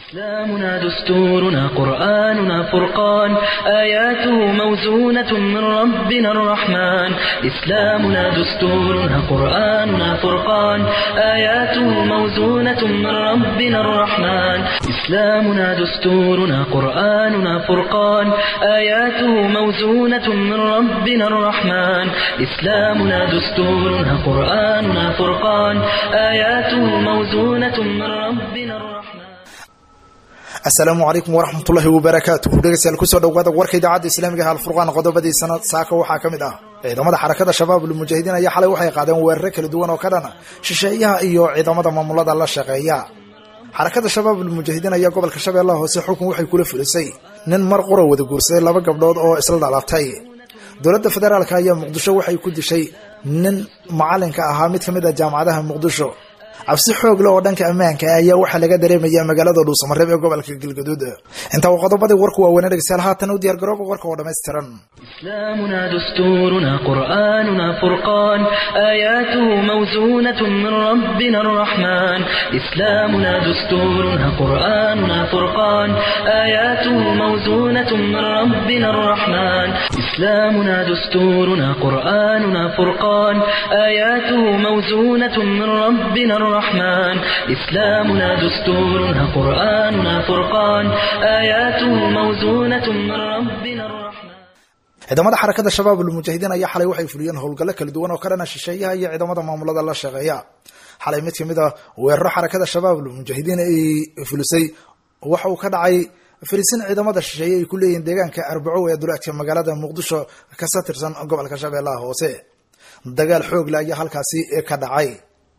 إسلامنا دستورنا قرآننا فرقان آياته موزونة من ربنا الرحمن إسلامنا دستورنا قرآننا فرقان آياته موزونة من ربنا الرحمن إسلامنا دستورنا قرآننا فرقان آياته موزونة من ربنا الرحمن إسلامنا دستورنا قرآننا فرقان آياته موزونة من ربنا الرحمن asalaamu calaykum waraxmatullaahi wabarakaatu dhegeystayaal kusoo dhawaada warka idaacadda islaamiga ah alfurqaan qodobadii sanad saaka waxaa ka mid ah ciidamada xarakada shabaab ulmujaahidiin ayaa xalay waxay qaadeen weeraro kala duwan oo ka dhana shisheeyaha iyo ciidamada maamulada la shaqeeya xarakada shabaab ulmujaahidiin ayaa gobolka shabeellaha hoose xukun waxay kula fulisay nin mar qura wada guursaday laba gabdhood oo isla dhalatay dowladda federaalk ayaa muqdisho waxay ku dishay nin macalinka ahaa mid ka mid ah jaamacadaha muqdisho cabsi xoog leh oo dhanka ammaanka ayaa waxaa laga dareemaya magaalada dhuusamareeb ee gobolka galgaduud intaa waa qodobadii warku waaweynee dhegeystayaal haatan u diyaar garooba warka oo dhammaystiran إسلامنا دستورنا قرآننا فرقان آياته موزونة من ربنا الرحمن إسلامنا دستورنا قرآننا فرقان آياته موزونة من ربنا الرحمن إسلامنا دستورنا قرآننا فرقان آياته موزونة من ربنا الرحمن إسلامنا دستورنا قرآننا فرقان آياته موزونة من ربنا الرحمن ciidamada xarakada shabaab ulmujaahidiin ayaa xalay waxay fuliyeen howlgallo kala duwan oo ka dhana shisheeyaha iyo ciidamada maamulada la shaqeeya xalay mid kamid a weeraro xarakada shabaab ulmujaahidiin ay fulisay waxa uu ka dhacay fariisin ciidamada shisheeye ay ku leeyihiin deegaanka arbaco ee duleedka magaalada muqdisho kasa tirsan gobolka shabeellaha hoose dagaal xoogle ayaa halkaasi ka dhacay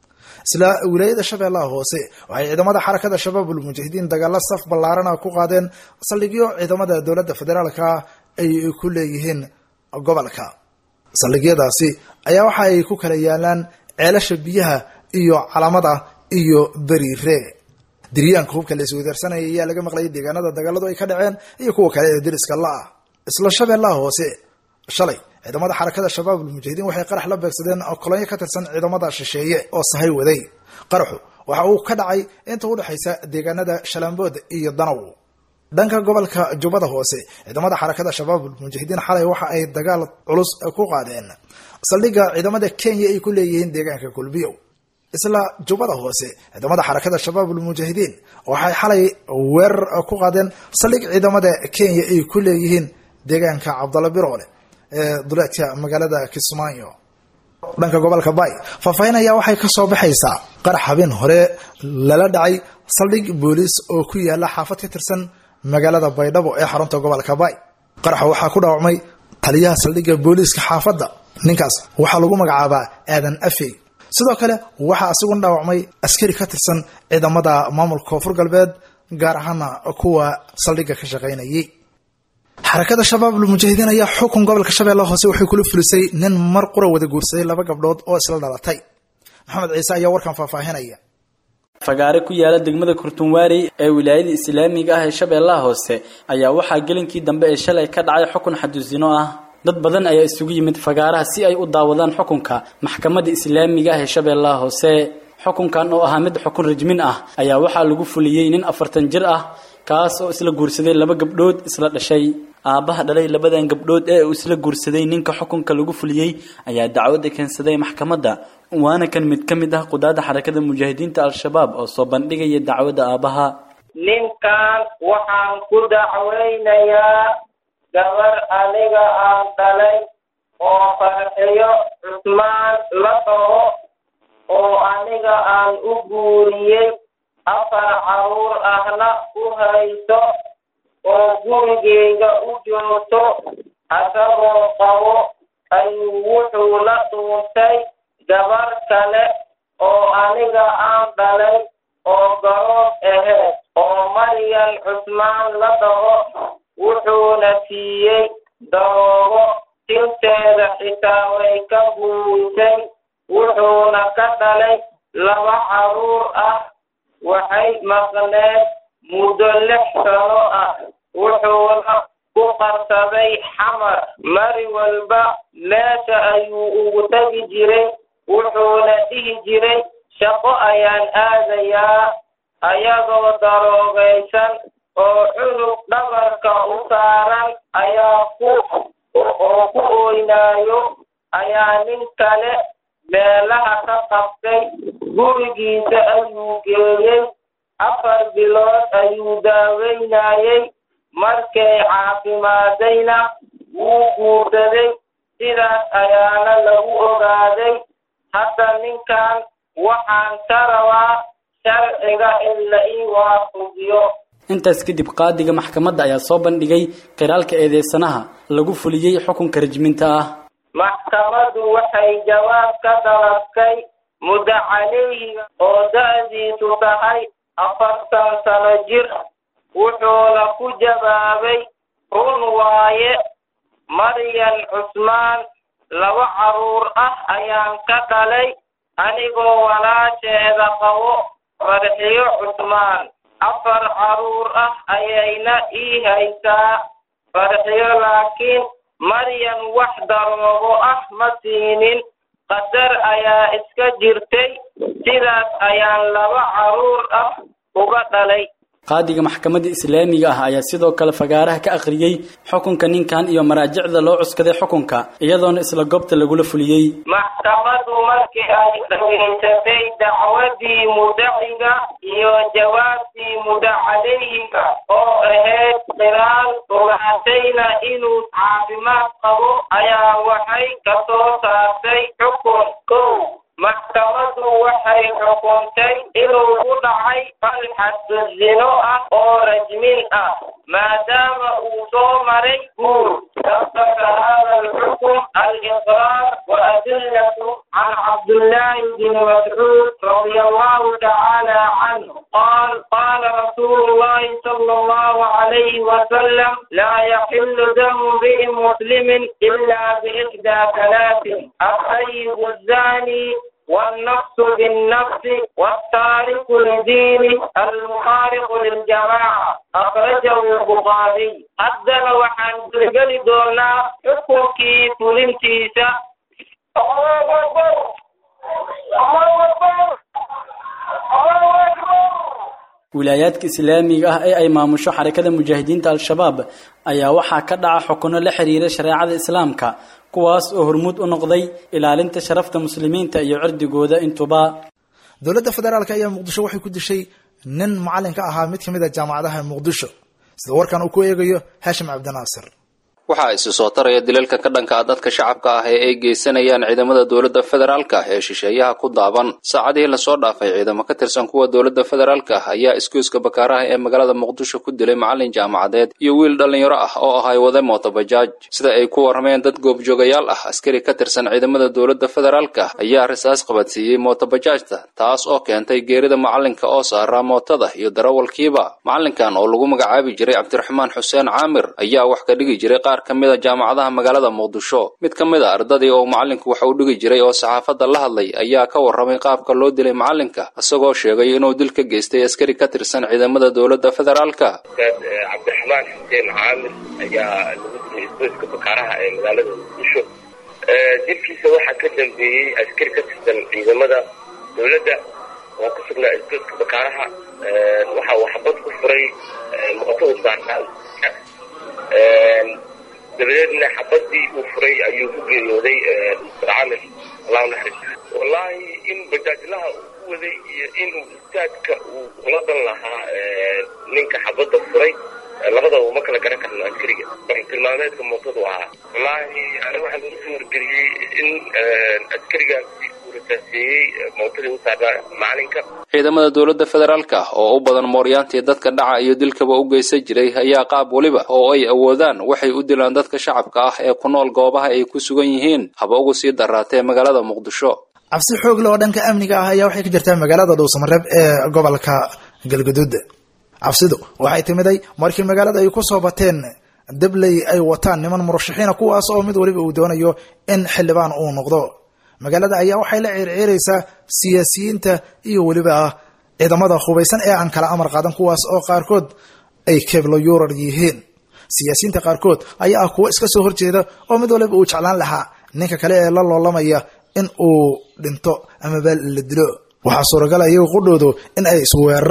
isla wilaayada shabeellaha hoose waxay ciidamada xarakada shabaab ulmujaahidiin dagaalo saf ballaarana ku qaadeen saldhigyo ciidamada dowladda federaalka ay ku leeyihiin gobolka saldhigyadaasi ayaa waxa ay ku kala yaalaan ceelasha biyaha iyo calamada iyo beriire diryaanka hubka la iswadaarsanaya ayaa laga maqlayay deegaanada dagaaladu ay ka dhaceen iyo kuwa kale ee deriska la-ah isla shabeellaha hoose shalay ciidamada xarakada shabaab ulmujaahidiin waxay qarax la beegsadeen kolonyo ka tirsan ciidamada shisheeye oo sahay waday qaraxu waxa uu ka dhacay inta udhexaysa deegaanada shalambood iyo danow dhanka gobolka jubbada hoose ciidamada xarakada shabaab ulmujaahidiin xalay waxa ay dagaal culus ku qaadeen saldhigga ciidamada kenya ay ku leeyihiin deegaanka kulbiyow isla jubbada hoose ciidamada xarakada shabaab ulmujaahidiin waxay xalay weerar ku qaadeen saldhig ciidamada kenya ay ku leeyihiin deegaanka cabdalla biroole ee duleedka magaalada kismaayo dhanka gobolka bay faahfaahin ayaa waxay ka soo baxaysaa qarax habeen hore lala dhacay saldhig booliis oo ku yaala xaafad ka tirsan magaalada baydhabo ee xarunta gobolka bay qaraxa waxaa ku dhaawacmay taliyaha saldhigga booliiska xaafadda ninkaas waxaa lagu magacaabaa aadan afey sidoo kale waxaa asiguna dhaawacmay askari ka tirsan ciidamada maamulka koonfur galbeed gaar ahaana kuwa saldhigga ka shaqaynayay xarakada shabaab ulmujaahidiin ayaa xukun gobolka shabeellaha hoose waxay kula fulisay nin mar qura wada guursaday laba gabdhood oo isla dhalatay maxamed ciise ayaa warkan faahfaahinaya fagaare ku yaala degmada kurtunwaari ee wilaayada islaamiga ah ee shabeellaha hoose ayaa waxaa gelinkii dambe ee shalay ka dhacay xukun xadusino ah dad badan ayaa isugu yimid fagaaraha si ay u daawadaan xukunka maxkamadda islaamiga ah ee shabeellaha hoose xukunkan oo ahaa mid xukun rajmin ah ayaa waxaa lagu fuliyey nin afartan jir ah kaas oo isla guursaday laba gabdhood isla dhashay aabbaha dhalay labadan gabdhood ee uu isla guursaday ninka xukunka lagu fuliyey ayaa dacwadda keensaday maxkamadda waana kan mid ka mid ah qudaada xarakada mujaahidiinta al-shabaab oo soo bandhigaya dacwadda aabbaha ninkan waxaan ku dacweynayaa gabar aniga aan dhalay oo farxiyo cusmaan la dhaho oo aniga aan u guuriyey afar caruur ahna u hayso oo gurigeyga u joogto asagoo qabo ayuu wuxuu la dhuuntay gabar kale oo aniga aan dhalay oo garood aheed oo maryan cusmaan la dhaho wuxuuna siiyey daroogo tinteeda xitaa way ka buuysay wuxuuna ka dhalay laba caruur ah waxay maqneed muddo lix sano ah wuxuuna ku qarsaday xamar mari walba meesha ayuu ugu tegi jiray wuxuuna dhihi jiray shaqo ayaan aadayaa ayagoo daroogaysan oo cunug dhabarka u saaran ayaa ku oo ku ooynaayo ayaa nin kale meelaha ka qabtay gurigiisa ayuu geeyey afar bilood ayuu daaweynayey markay caafimaadayna wuu guursaday sidaas ayaana lagu ogaaday hadda ninkan waxaan ka rabaa sharciga in la ii waafujiyo intaas kadib qaadiga maxkamadda ayaa soo bandhigay qiraalka eedeysanaha lagu fuliyey xukunka rajminta ah maxkamaddu waxay jawaab ka dalabtay muddo caleyhiga oo da-diisu tahay afartan sano jir wuxuuna ku jawaabay run waaye maryan cusmaan laba carruur ah ayaan ka dhalay anigoo walaasheeda qabo farxiyo cusmaan afar carruur ah ayayna ii haysaa farxiyo laakiin maryan wax daroogo ah ma siinin qadar ayaa iska jirtay sidaas ayaan laba carruur ah uga dhalay qaadiga maxkamadda islaamiga ah ayaa sidoo kale fagaaraha ka akhriyey xukunka ninkan iyo maraajicda loo cuskaday xukunka iyadoona isla goobta lagula fuliyey maxkamaddu markii ay dhageysatay dacwadii mudaciga iyo jawaabtii mudacaleyhiga oo ahayd qiraal ogaatayna inuu caafimaad qabo ayaa waxay ka soo saartay xukun kow maxkamaddu waxay xukuntay inuu ku dhacay falxaddu zino ah oo rajmin ah maadaama uu soo maray guur sabaka hada alxukm aliqraar wa adillatu can cabdullaahi bni mascuud radia allahu tacaala canhu qaal qaala rasuulu llahi sala allahu calayhi wasalam laa yaxilu damu mri'in muslimin ila biixdaa talaatin الطيب الزاني والنفس بالنفس والتارك لدين المخالف للجماعة أخرجه البخاري حدنا وحن تلقل دونا حكمكي فلنتيسا الله أكبر الله أكبر الله أكبر wilaayaadka islaamiga ah ee ay maamusho xarakada mujaahidiinta al-shabaab ayaa waxaa ka dhaca xukuno la xiriira shareecada islaamka kuwaas oo hormuud u noqday ilaalinta sharafta muslimiinta iyo cirdigooda intuba dowladda federaalk ayaa muqdisho waxay ku dishay nin macalin ka ahaa mid kamid a jaamacadaha muqdisho sida warkan uu ku eegayo haashim cabdinaasir waxaa isi soo taraya dilalka ka dhanka ah dadka shacabka ah ee ay geysanayaan ciidamada dowladda federaalka ee shisheeyaha ku daaban saacadihii lasoo dhaafay ciidamo ka tirsan kuwa dowladda federaalka ayaa iskuiska bakaaraha ee magaalada muqdisho ku dilay macalin jaamacadeed iyo wiil dhallinyaro ah oo ahay wade mootobajaaj sida ay ku warrameen dad goobjoogayaal ah askari ka tirsan ciidamada dowladda federaalka ayaa risaas qabadsiiyey mootobajaajta taas oo keentay geerida macalinka oo saaraa mootada iyo darawalkiiba macalinkan oo lagu magacaabi jiray cabdiraxmaan xuseen caamir ayaa wax ka dhigi jiray qaar ka mid a jaamacadaha magaalada muqdisho mid ka mid a ardadii oo macalinku wax u dhigi jiray oo saxaafadda la hadlay ayaa ka warramay qaabka loo dilay macalinka isagoo sheegay inuu dil ka geystay askari ka tirsan ciidamada dowladda federaalka cabdiraxmaan xuseen caamir ayaa lagu dilay isgoyska bakaaraha ee magaalada muqdisho dilkiisa waxaa ka dambeeyey askari ka tirsan ciidamada dowladda oo ku sugnaa isgoyska bakaaraha waxa uu xabad ku furay mootada saarnaa dabadeedna xabadii uu furay ayuu ku geeriyooday mr camir allahu naxariis wallaahi in bajaajlaha uu ku waday iyo inuu istaadka uu ula dan lahaa ninka xabadda furay labadaba uma kala garan karno askariga marka tilmaameedka mootadu ahaa wallaahi aniga waxaan ugu soo wargeliyey in askarigaasi uu rasaaseeyey mootadii u saarnaa macalinka ciidamada dowladda federaalka oo u badan mooryaantii dadka dhaca iyo dilkaba u geysan jiray ayaa qaab weliba oo ay awoodaan waxay u dilaan dadka shacabka ah ee ku nool goobaha ay ku sugan yihiin haba ugu sii daraatee magaalada muqdisho cabsi xoog leh oo dhanka amniga ah ayaa waxay ka jirtaa magaalada dhuusamareeb ee gobolka galgaduud cabsidu waxay timiday markii magaalada ay kusoo bateen dabley ay wataan niman murashaxiina kuwaas oo mid waliba uu doonayo in xildhibaan uu noqdo magaalada ayaa waxay la ciirciiraysaa siyaasiyiinta iyo weliba ciidamada hubaysan ee aan kala amar qaadan kuwaas oo qaarkood ay keblo yurar yihiin siyaasiyiinta qaarkood ayaa ah kuwo iska soo horjeeda oo mid waliba uu jeclaan lahaa ninka kale ee la loolamaya in uu dhinto amaba la dilo waxaa suuragal iyaga qudhoodu in ay isweeraraan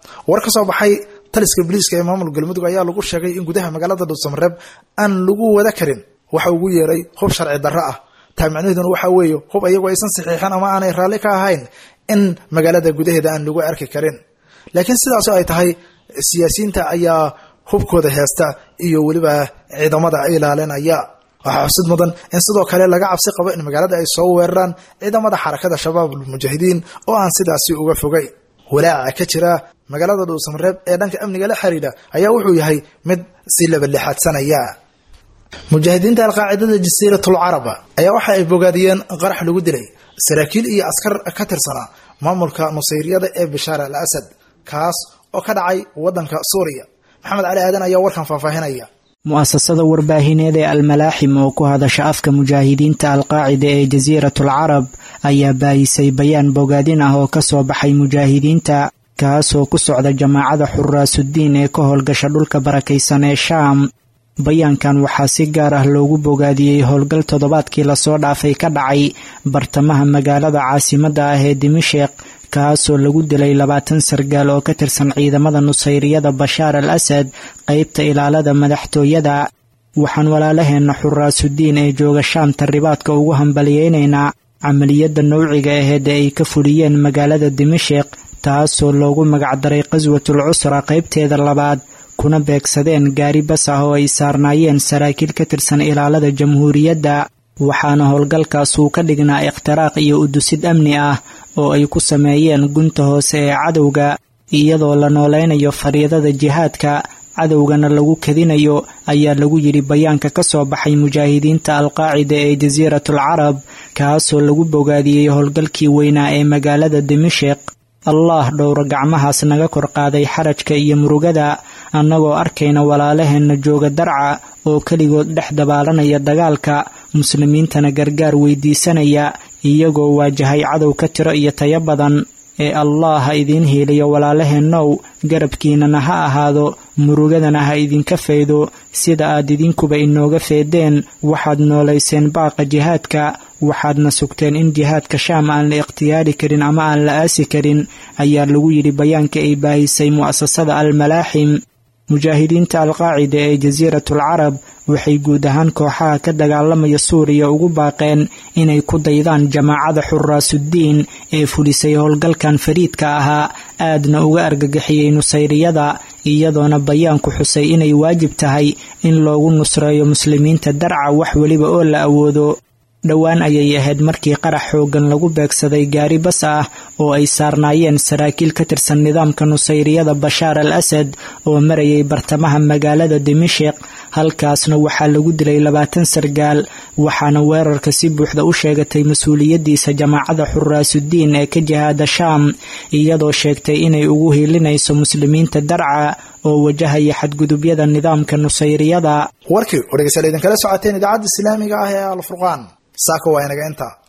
war ka soo baxay taliska biliiska ee maamul galmudug ayaa lagu sheegay in gudaha magaalada dhuusamareeb aan lagu wada karin waxa ugu yeeray hub sharci darro ah taa macnaheeduna waxaa weeye hub iyagoo aysan saxiixin ama aanay raalli ka ahayn in magaalada gudaheeda aan lagu arki karin laakiin sidaasoo ay tahay siyaasiyiinta ayaa hubkooda heesta iyo weliba ciidamada ilaalinaya waxaa xusid mudan in sidoo kale laga cabsi qabo in magaalada ay soo weeraraan ciidamada xarakada shabaabul mujaahidiin oo aan sidaasi uga fogay walaaca ka jira magaalada dhuusamareeb ee dhanka amniga la xiriira ayaa wuxuu yahay mid si labalixaadsanaya mujaahidiinta alqaacidada jasiiratul carab ayaa waxa ay bogaadiyeen qarax lagu dilay saraakiil iyo askar ka tirsanaa maamulka nusayriyada ee bishaar al asad kaas oo ka dhacay wadanka suuriya maxamed cali aadan ayaa warkan faahfaahinaya mu'asasada warbaahineed ee almalaaxim oo ku hadasha afka mujaahidiinta alqaacida ee jasiiratul carab ayaa baayisay bayaan bogaadin ah oo ka soo baxay mujaahidiinta kaasoo ku socda jamaacada xuraasuddiin ee ka howlgasha dhulka barakaysan ee shaam bayaankan waxaa si gaar ah loogu bogaadiyey howlgal toddobaadkii lasoo dhaafay ka dhacay bartamaha magaalada caasimadda ah ee dimashiq kaasoo lagu dilay labaatan sargaal oo ka tirsan ciidamada nusayriyada bashaar al asad qaybta ilaalada madaxtooyada waxaan walaalaheenna xuraasuddiin ee jooga shaamta ribaadka ugu hambaliyeynaynaa camaliyadda nowciga aheed ee ay ka fuliyeen magaalada dimashiq taasoo loogu magacdaray qaswatul cusra qaybteeda labaad kuna beegsadeen gaari bas ah oo ay saarnaayeen saraakiil ka tirsan ilaalada jamhuuriyadda waxaana howlgalkaas uu ka dhignaa ikhtiraaq iyo udusid amni ah oo ay ku sameeyeen gunta hoose ee cadowga iyadoo la noolaynayo fariidada jihaadka cadowgana lagu kadinayo ayaa lagu yidhi bayaanka ka soo baxay mujaahidiinta alqaacida ee jasiiratul carab kaasoo lagu bogaadiyey howlgalkii weynaa ee magaalada dimashiq allah dhowro gacmahaas naga kor qaaday xarajka iyo murugada annagoo arkayna walaalaheenna jooga darca oo keligood dhex dabaalanaya dagaalka muslimiintana gargaar weydiisanaya iyagoo waajahay cadow ka tiro iyo tayo badan ee allah ha idiin hiiliyo walaalaheennow garabkiinana ha ahaado murugadana ha idinka faydo sida aad idinkuba inooga feedeen waxaad noolayseen baaqa jihaadka waxaadna sugteen in jihaadka shaam aan la ikhtiyaari karin ama aan la aasi karin ayaa lagu yidhi bayaanka ay baahisay mu'asasada almalaaxim mujaahidiinta alqaacida ee jasiiratul carab waxay guud ahaan kooxaha ka dagaalamaya suuriya ugu baaqeen inay ku daydaan jamaacada xuraasuddiin ee fulisay howlgalkan fariidka ahaa aadna uga argagixiyey nusayriyada iyadoona bayaanku xusay inay waajib tahay in loogu nusreeyo muslimiinta darca wax weliba oo la awoodo dhowaan ayay ahayd markii qarax xooggan lagu beegsaday gaari bas ah oo ay saarnaayeen saraakiil ka tirsan nidaamka nusayriyada bashaar al asad oo marayay bartamaha magaalada dimashiq halkaasna waxaa lagu dilay labaatan sargaal waxaana weerarka si buuxda u sheegatay mas-uuliyaddiisa jamaacada xuraasuddiin ee ka jihaada shaam iyadoo sheegtay inay ugu hiilinayso muslimiinta darca oo wajahaya xadgudubyada nidaamka nusayriyada warkii oo dhegeystayaal idinkala socoteen idaacadda islaamiga ah ee alfurqaan saaka waa inaga inta